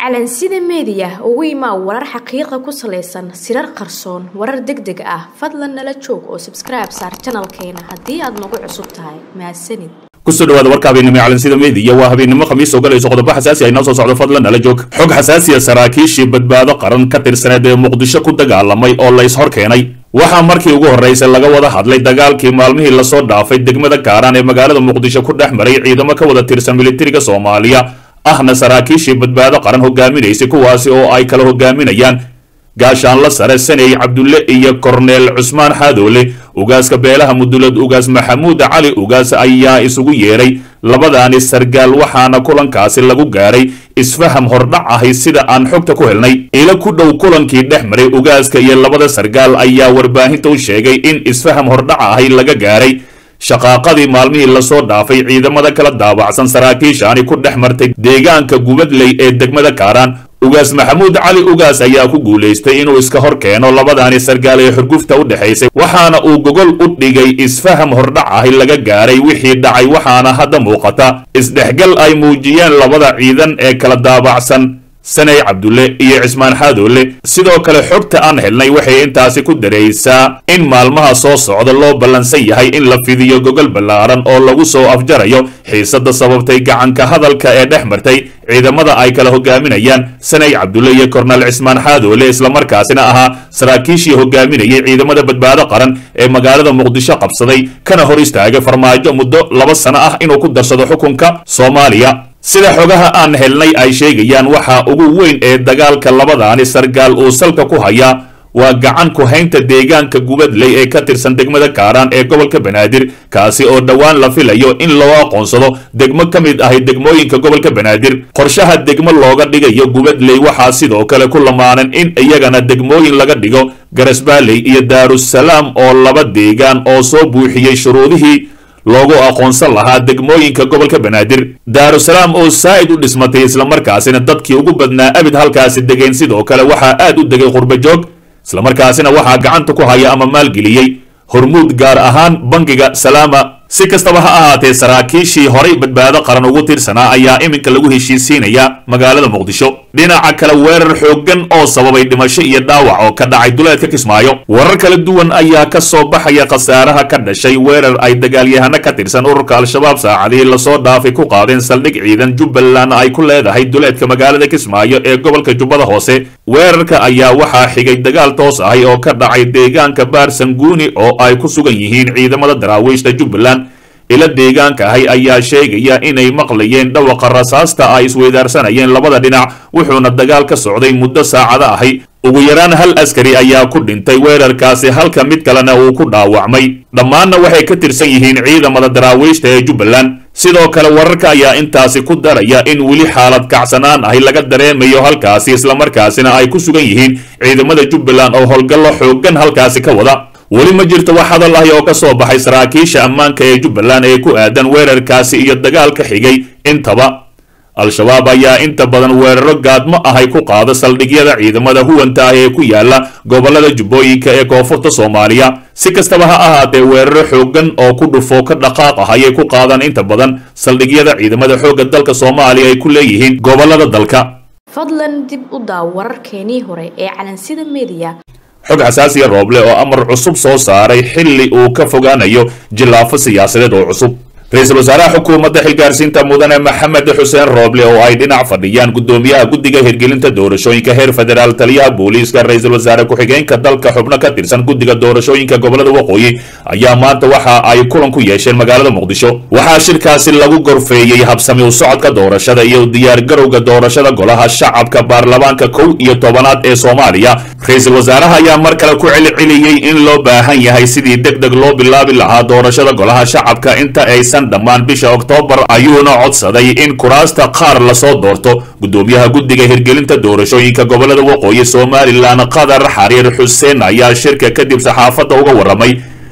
calansida meediya ugu imaa warar xaqiiqa ku salaysan sirar qarsoon warar deg deg ah fadlan nala joog oo sabskribe saar janalkeena haddii aad nagu cusub tahay mahadsanid kusoo dhawaada warka habeennimo calansida meediya waa habeennimo khamiis oo galayso qodobo xasaasi ay noo soo socdo fadlan nala joog xog xasaasiya saraakiishii badbaado qaran ka tirsaneed ee muqdisho ku dagaalamay oo lays hor keenay waxaa markii ugu horraysay laga wada hadlay dagaalkii maalmihii lasoo dhaafay degmada kaaraan ee magaalada muqdisho ku dhex maray ciidamo ka wada tirsan militariga soomaaliya ahna saraakiishii badbaado qaran hogaaminaysay kuwaasi oo ay kala hogaaminayaan gaashaanla sare saney cabdulle iyo korneel cusmaan xaadoole ugaaska beelaha mudulad ugaas maxamuud cali ugaas ayaa isugu yeedhay labadaani sargaal waxaana kulankaasi lagu gaaray isfaham hordhac ahi sida aan xogta ku helnay ila ku dhow kulankii dhex maray ugaaska iyo labada sargaal ayaa warbaahinta u sheegay in isfaham hordhac ahi laga gaaray shaqaaqadii maalmihii lasoo dhaafay ciidamada kala daawacsan saraakiishaani ku dhex martay deegaanka gubadley ee degmada kaaraan ugaas maxamuud cali ugaas ayaa ku guulaystay inuu iska hor keeno labadaani sargaal ee xurgufta u dhexaysay waxaana uu gogol u dhigay isfaham hordhac ahi laga gaaray wixii dhacay waxaana hadda muuqata isdhexgal ay muujiyeen labada ciidan ee kala daabacsan saney cabdulle iyo cismaan xaadoole sidoo kale xogta aan helnay waxay intaasi ku daraysaa in maalmaha soo socda loo ballansan yahay in la fidiyo gogol ballaaran oo lagu soo afjarayo xiisadda sababtay gacanka hadalka ee dhex martay ciidamada ay kala hogaaminayaan saney cabdulle iyo korneel cismaan xaadoole islamarkaasina ahaa saraakiishii hogaaminayay ciidamada badbaado qaran ee magaalada muqdisho qabsaday kana hor istaagay farmaajo muddo laba sano ah inuu ku darsado xukunka soomaaliya sida xogaha aan helnay ay sheegayaan waxaa ugu weyn ee dagaalka labadaani sargaal uu salka ku hayaa waa gacan ku haynta deegaanka gubadley ee ka tirsan degmada kaaraan ee gobolka banaadir kaasi oo dhowaan la filayo in loo aqoonsado degmo ka mid ahi degmooyinka gobolka banaadir qorshaha degmo looga dhigayo gubadley waxaa sidoo kale ku lamaanan in iyagana degmooyin laga dhigo garasbaaley iyo daarusalaam oo laba deegaan oo soo buuxiyey shuruudihii loogu aqoonsan lahaa degmooyinka gobolka banaadir daarusalaam oo saa'id u dhismatay islamarkaasina dadkii ugu badnaa abid halkaasi degeen sidoo kale waxaa aad u degay qurbajoog islamarkaasina waxaa gacanta ku haya ama maalgeliyey hormuud gaar ahaan bangiga salaama si kastaba ha ahaatee saraakiishii horay badbaado qaran ugu tirsanaa ayaa iminka lagu heshiisiinaya magaalada muqdisho dhinaca kale weerar xooggan oo sababay dhimasho iyo dhaawac oo ka dhacay duleedka kismaayo warar kala duwan ayaa ka soo baxaya khasaaraha ka dhashay weerar ay dagaalyahano ka tirsan ururka al-shabaab saacadihii lasoo dhaafay ku qaadeen saldhig ciidan jubbaland ay ku leedahay duleedka magaalada kismaayo ee gobolka jubbada hoose weerarka ayaa waxaa xigay dagaal toos ahi oo ka dhacay deegaanka baarsanguuni oo ay ku sugan yihiin ciidamada daraawiishta jubbaland ila deegaanka ahi ayaa sheegaya inay maqlayeen dhawaqa rasaasta ay isweydaarsanayeen labada dhinac wuxuuna dagaal ka socday muddo saacado ahi ugu yaraan hal askari ayaa ku dhintay weerarkaasi halka mid kalena uu ku dhaawacmay dhammaanna waxay ka tirsan yihiin ciidamada daraawiishta ee jubbaland sidoo kale wararka ayaa intaasi ku daraya in weli xaalad kacsanaan ahi laga dareemayo halkaasi islamarkaasina ay ku sugan yihiin ciidamada jubbaland oo howlgallo xooggan halkaasi ka wada weli ma jirto wax hadal ahi oo ka soo baxay saraakiisha ammaanka ee jubbaland ee ku aadan weerarkaasi iyo dagaalka xigay intaba al-shabaab ayaa inta badan weeraro gaadmo ahay ku qaada saldhigyada ciidamada huwanta ah ee ku yaala gobolada jubbooyinka ee koonfurta soomaaliya si kastaba ha ahaatee weeraro xooggan oo ku dhufo ka dhaqaaq ah ayay ku qaadaan inta badan saldhigyada ciidamada xoogga dalka soomaaliya ay ku leeyihiin gobolada dalka fadlan dib u daaw wararkeenii hore ee calansida meediya xog xasaasiya rooble oo amar cusub soo saaray xilli uu ka fogaanayo jilaafo siyaasadeed oo cusub ra-iisul wasaaraha xukuumadda xilgaarsiinta mudane maxamed xuseen rooble oo ay dhinac fadhiyaan guddoomiyaha guddiga hirgelinta doorashooyinka heer federaal taliyaha booliiska ra-iisul wasaare ku-xigeenka dalka xubno ka tirsan guddiga doorashooyinka gobolada waqooyi ayaa maanta waxa ay kulan ku yeesheen magaalada muqdisho waxaa shirkaasi lagu gorfeeyey habsami u socodka doorashada iyo diyaargarowga doorashada golaha shacabka baarlamaanka kow iyo tobanaad ee soomaaliya ra-iisul wasaaraha ayaa mar kale ku celceliyey in loo baahan yahay sidii deg deg loo bilaabi lahaa doorashada golaha shacabka inta aysan dhammaan bisha oktoobar ayuuna codsaday in kuraasta qaar lasoo doorto guddoomiyaha guddiga hirgelinta doorashooyinka gobolada waqooyi somalilan qadar xariir xuseen ayaa shirka kadib saxaafadda uga warramay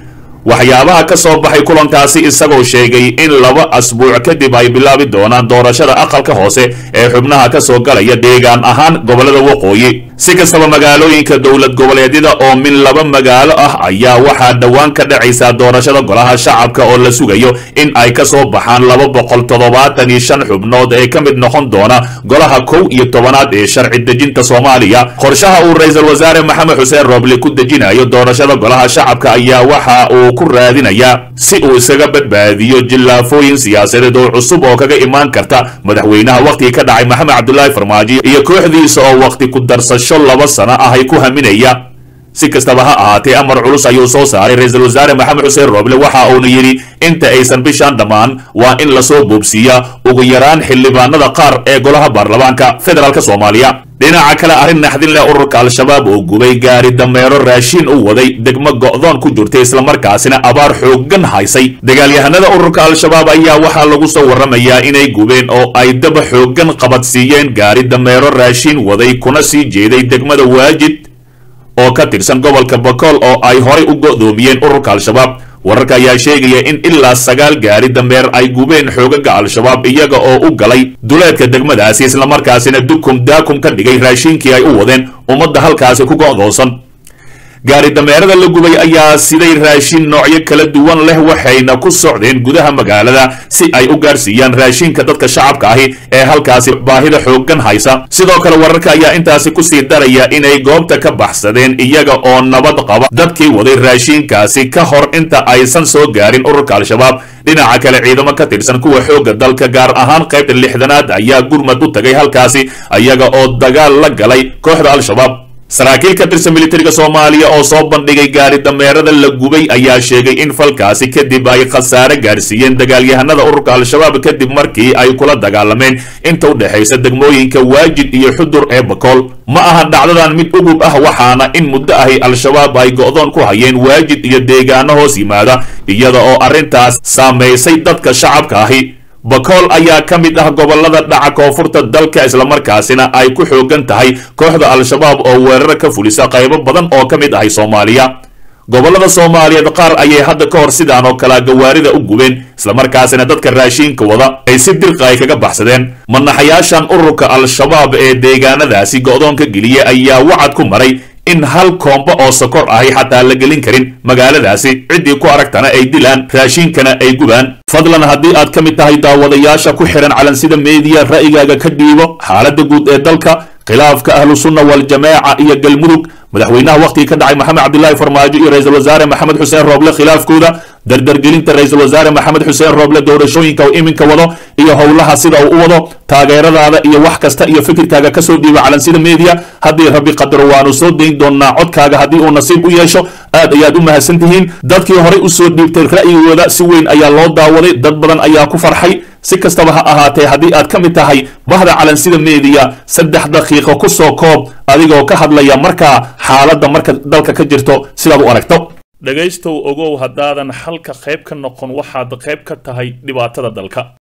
waxyaabaha ka soo baxay kulankaasi isagoo sheegay in laba asbuuc kadib ay bilaabi doonaan doorashada aqalka hoose ee xubnaha ka soo galaya deegaan ahaan gobollada waqooyi si kastaba magaalooyinka dowlad goboleedyada oo min laba magaalo ah ayaa waxaa dhowaan ka dhacaysaa doorashada golaha shacabka oo la sugayo in ay ka soo baxaan laba boqol toddobaatan iyo shan xubnood ee ka mid noqon doona golaha kow iyo tobanaad ee sharci dejinta soomaaliya qorshaha uu ra-iisul wasaare maxamed xuseen rooble ku dejinayo doorashada golaha shacabka ayaa waxa uu ku raadinayaa si uu isaga badbaadiyo jillaafooyin siyaasadeed oo cusub oo kaga imaan karta madaxweynaha wakhtigii ka dhacay maxamed cabdulaahi farmaajo iyo kooxdiisa oo wakhti ku darsasho laba sano ah ay ku haminaya si kastaba ha ahaatee amar culus ayuu soo saaray ra-iisul wasaare maxamed xuseen rooble waxa uuna yidhi inta aysan bishaan dhammaan waa in lasoo boobsiiyaa ugu yaraan xildhibaanada qaar ee golaha baarlamaanka federaalk soomaaliya dhinaca kale arrin naxdin leh ururka al-shabaab oo gubay gaari dameero raashiin u waday degmo go'doon ku jirtay islamarkaasina abaar xooggan haysay dagaalyahanada ururka al-shabaab ayaa waxaa lagu soo warramayaa inay gubeen oo ay daba xooggan qabadsiiyeen gaari dameero raashiin waday kuna sii jeeday degmada waajid oo ka tirsan gobolka bakool oo ay horay u go'doomiyeen ururka al-shabaab wararka ayaa sheegaya in ilaa sagaal gaari dameer ay gubeen xoogaga al-shabaab iyaga oo u galay duleedka degmadaasi islamarkaasina dukum daakum ka dhigay raashiinkii ay u wadeen ummadda halkaasi ku go'doonsan gaari dameerada la gubay ayaa siday raashin noocyo kala duwan leh waxayna ku socdeen gudaha magaalada si ay u gaarsiiyaan raashinka dadka shacabka ahi ee halkaasi baahida xooggan haysa sidoo kale wararka ayaa intaasi kusii daraya inay goobta ka baxsadeen iyaga oo nabad qaba dadkii waday raashinkaasi ka hor inta aysan soo gaarin ururka al-shabaab dhinaca kale ciidamo ka tirsan kuwa xoogga dalka gaar ahaan qaybta lixdanaad ayaa gurmad u tagay halkaasi iyaga oo dagaal la galay kooxda al-shabaab saraakiil ka tirsan militariga soomaaliya oo soo bandhigay gaari dameerada la gubay ayaa sheegay in falkaasi kadib ay khasaare gaarsiiyeen dagaalyahanada ururka al-shabaab kadib markii ay kula dagaalameen inta u dhexaysa degmooyinka waajid iyo xudur ee bakool ma aha dhacdadan mid ugub ah waxaana in muddo ahi al-shabaab ay go'doon ku hayeen waajid iyo deegaano hoos yimaada iyada oo arrintaas saamaysay dadka shacabka ahi bakool ayaa ka mid ah gobollada dhaca koonfurta dalka islamarkaasina ay ku xoogan tahay kooxda al-shabaab oo weerar ka fulisa qaybo badan oo ka mid ahay soomaaliya gobollada soomaaliyeed qaar ayay hadda ka hor sidaan oo kalea gawaarida u gubeen islamarkaasina dadka raashiinka wada ay si dirqa ay kaga baxsadeen manaxayaashan ururka al-shabaab ee deegaanadaasi go'doonka geliya ayaa wacad ku maray in hal koombo oo sokor ahi xataa la gelin karin magaaladaasi ciddii ku aragtana ay dilaan raashiinkana ay gubaan fadlan haddii aad ka mid tahay daawadayaasha ku xihan calansida meediya ra'yigaaga ka dhiibo xaaladda guud ee dalka khilaafka ahlu sunna waljamaaca iyo galmudug madaxweynaha wakhtigii ka dhacay maxamed cabdilaahi farmaajo iyo ra-iisul wasaare maxamed xuseen rooble khilaafkooda dardargelinta ra-iisul wasaare maxamed xuseen rooble doorashooyinka uu iminka wado iyo howlaha sida uu u wado taageeradaada iyo wax kasta iyo fikirkaaga kasoo dhiiba calansida media haddii rabbi qadaro waanu soo dayn doonaa codkaaga haddii uu nasiib u yeesho aad ayaad u mahadsan tihiin dadkii horey usoo dhiibtay ra'yigooda si weyn ayaa loo daawaday dad badan ayaa ku farxay si kastaba ha ahaatee haddii aad ka mid tahay bahda calansida meediya saddex daqiiqo ku soo koob adigoo ka hadlaya markaa xaaladda marka dalka ka jirto sidaad u aragto dhegaystow ogow haddaadan xalka qayb ka noqon waxaad qayb ka tahay dhibaatada dalka